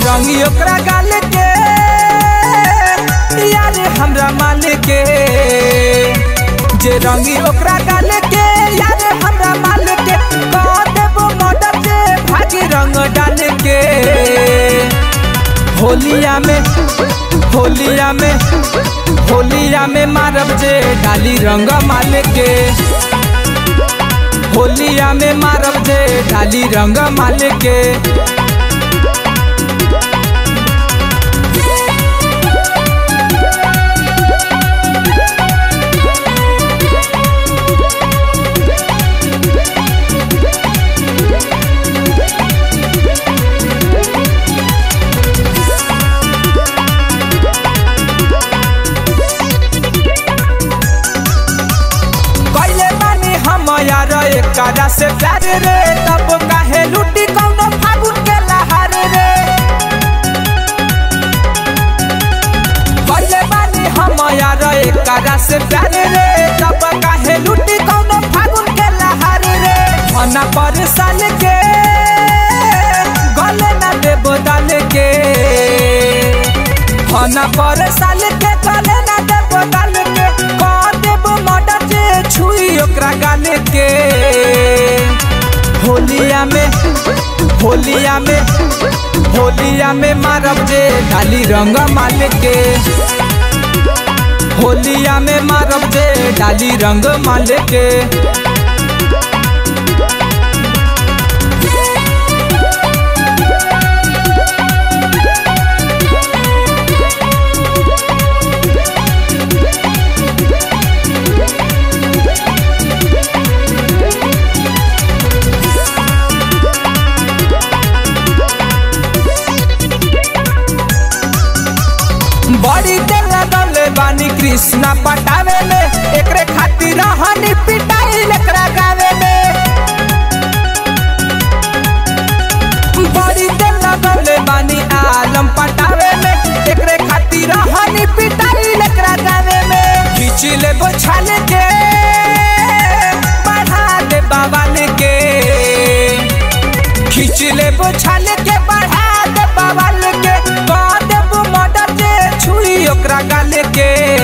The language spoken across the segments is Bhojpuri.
रंगी ओकरा गाल के यार हमरा माल के जे रंगी ओकरा गाल के यार हमरा माल के कह देबो मर्डर जे भागी रंग डाल के होलिया में होलिया में होलिया में मारब जे डाली रंग माल के होलिया में मारब जे डाली रंग माल के कैले बानी हम यार एकरा से प्यार रे तब काहे लुटी कौनो फागुन के लहार रे कैले बानी हम यार एकरा से प्यार रे तब काहे लुटी कौनो फागुन के लहार रे मना पर साल के गले ना देबो दाल के मना पर साल के गले ना देबो दाल के कह देबो मर्डर जे छुई ओकरा गाल के होलिया में होलिया में होलिया में मारब जे डाली रंग माल के होलिया में मारब जे डाली रंग माल के बड़ी देर लगले बानी कृष्णा पटावे में एकरे खातिर हनी पिटाई एकरा गावे में बड़ी देर लगले बानी आलम पटावे में एकरे खातिर हनी पिटाई एकरा गावे में खींच ले बोछाल के बढ़ा दे बाबाल के खींच ले बोछाल के बढ़ा दे बाबाल के कह देबो मर्डर जे छुई ओकरा गाल के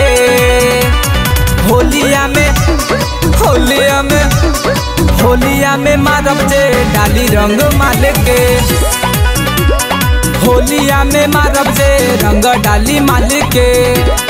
होलिया में होलिया में होलिया में मारब जे डाली रंग माल के होलिया में मारब जे रंग डाली माल के